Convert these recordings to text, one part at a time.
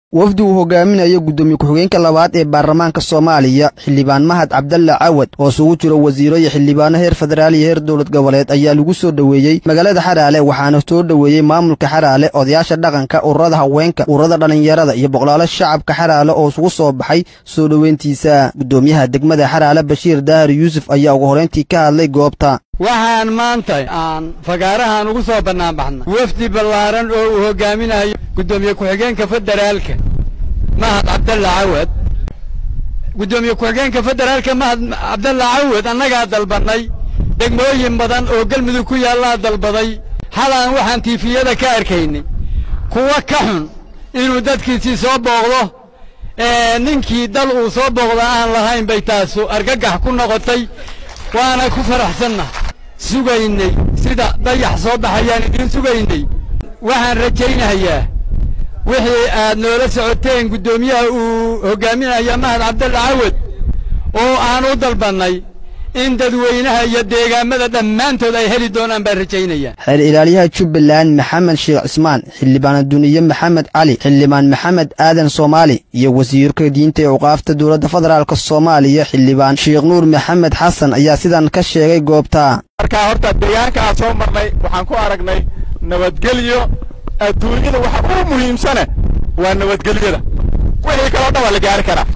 wafdi uu hogaaminayo guddoomiye ku-xigeenka labaad ee baarlamaanka soomaaliya xildhibaan mahad cabdalle cawad oo isugu jiro wasiiro iyo xildhibaano heer federaal iyo heer dowlad goboleed ayaa lagu soo dhoweeyey magaalada xaraale waxaana soo dhoweeyey maamulka xaraale odayaasha dhaqanka ururada haweenka ururada dhallinyarada iyo boqolaalo shacabka xaraale oo isugu soo baxay soo dhoweyntiisa guddoomiyaha degmada xaraale bashiir daahir yuusuf ayaa ugu horeyntii ka hadlay goobta waxaan maanta aan fagaarahan ugu soo bannaanbaxnay wafdi ballaaran oo uu hogaaminayo guddoomiye ku-xigeenka federaalka mahad cabdalla cawad guddoomiye ku-xigeenka federaalka mahad cabdalla cawad annagaa dalbannay degmooyin badan oo galmudug ku yaallaa dalbaday halaan waxaan tiifiyada ka arkaynay kuwa ka xun inuu dadkiisii soo booqdo ninkii dal uu soo booqda aan lahayn bay taasu argagax ku noqotay waana ku faraxsanna sugaynay sida dayax soo baxayaan idiin sugaynay waxaan rajaynayaa wixii aad noola socoteen guddoomiyaha uu hoggaaminaya mahad cabdalle cawad oo aan u dalbannay in dadweynaha iyo deegaamada dhammaantood ay heli doonaan baan rajaynaya xeer ilaaliyaha jubbaland maxamed sheekh cismaan xildhibaan duniye maxamed cali xildhibaan maxamed aadan soomaali iyo wasiirka diinta ee uqaafta dowladda federaalk soomaaliya xildhibaan sheekh nuur maxamed xasan ayaa sidan ka sheegay goobta markaa horta deegaanka aan soo marnay waxaan ku aragnay nabadgelyo adduunyada waxa ugu muhiimsane waa nabadgelyada wixii kaloo dhan waa la gaari karaa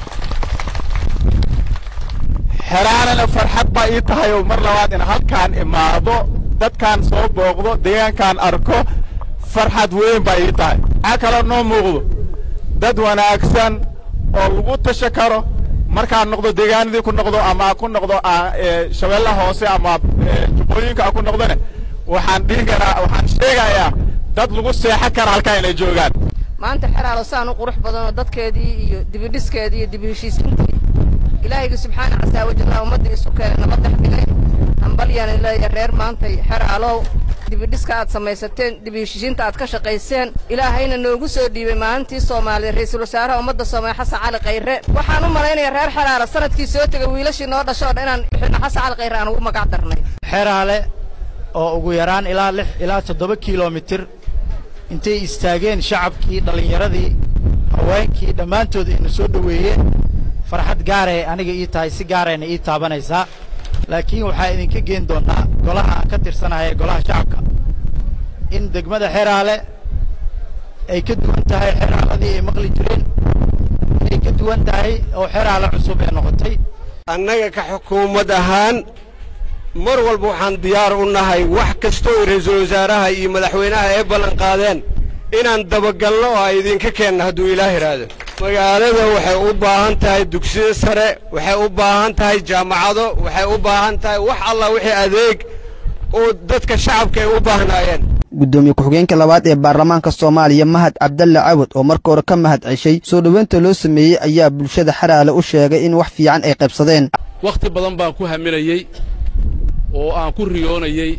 xeraanana farxad baa ii tahay oo mar labaad in halkaan imaado dadkaan soo booqdo deegaankaan arko farxad weyn baa ii tahay maxaa kaloo noo muuqdo dad wanaagsan oo lagu tasha karo markaan noqdo deegaanadii ku noqdo ama ku noqdo shabeellaha hoose ama jubbooyinka ku noqdone waxaan dhihi karaa waxaan sheegayaa dad lagu seexan kara halkaa inay joogaan maanta xeraalo saan u qurux badanoo dadkeedii iyo dibidhiskeedii iyo dibiheshiisiintii ilaahayga subxaana casaa wajalla ummadda isu keenay nabad dhex dhigay hambalyaan leeya reer maantay xeraalow dibidhiska aad samaysateen dibiheshiisiinta aad ka shaqayseen ilaahayna noogu soo dhiibay maalintii soomaaliya ra'iisul wasaaraha ummadda soomaaliya xasan cali khayre waxaan u malaynayaa reer xeraalo sanadkii soo tegay wiilashii noo dhashoo dhan inaan xidhno xasan cali khayre aan ugu magac darnay xeraale oo ugu yaraan ilaa lix ilaa toddoba kilomitir intay istaageen shacabkii dhallinyaradii haweenkii dhammaantood ayna soo dhoweeyeen farxad gaaree aniga ii tahay si gaarayna ii taabanaysaa laakiin waxaa idinka geen doonnaa golaha aan ka tirsanahay ee golaha shacabka in degmada xeraale ay ka duwan tahay xeraaladii ay maqli jireen inay ka duwan tahay oo xeraale cusub ee noqotay annaga ka xukuumad ahaan mar walba waxaan diyaar u nahay wax kastoo ra'iisul wasaaraha iyo madaxweynaha ay ballan qaadeen inaan dabagalno oo ay idinka keenno hadduu ilaah idhaahdo magaalada waxay u baahan tahay dugsiyo sare waxay u baahan tahay jaamacado waxay u baahan tahay wax alla wixii adeeg oo dadka shacabka ay u baahnaayeen guddoomiye ku-xigeenka labaad ee baarlamaanka soomaaliya mahad cabdalle cawad oo marka hore ka mahad ceshay soo dhoweynta loo sameeyey ayaa bulshada xaraale u sheegay in wax fiican ay qaybsadeen wakhti badan baan ku haminayey oo aan ku riyoonayey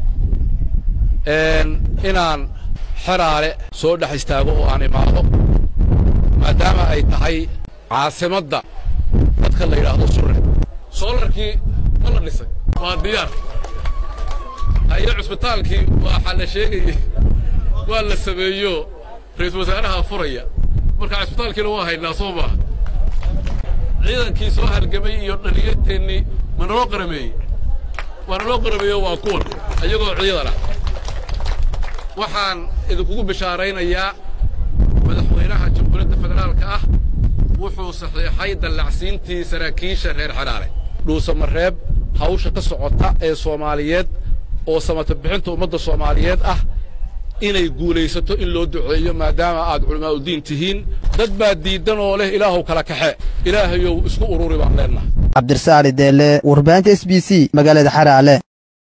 inaan xeraale soo dhex istaago oo aan imaado maadaama ay tahay caasimadda dadka la yidhaahdo surre soolarkii ma la dhisay waa diyaar haye cusbitaalkii waxaa la sheegayey waa la sameeyo ra'iisul wasaaraha furaya marka cusbitaalkiina waa haynaa soo maaha ciidankii soo halgamay iyo dhallinyarteennii ma naloo qarameeyey waa naloo qarameeyo waa kuwan iyagoo ciidan ah waxaan idinkugu bishaaraynayaa madaxweynaha jamhuuriyadda federaalka ah wuxuu saxiixay dallacsiintii saraakiisha reer xeraale dhuusamareeb hawsha ka socota ee soomaaliyeed oo samata bixinta ummadda soomaaliyeed ah inay guulaysato in loo duceeyo maadaama aad culamaauddiin tihiin dad baa diiddan oo leh ilaahuw kala kaxe ilaahayow isku ururi baan leennahay cabdirasaali deelle warbaahinta s b c magaalada xaraale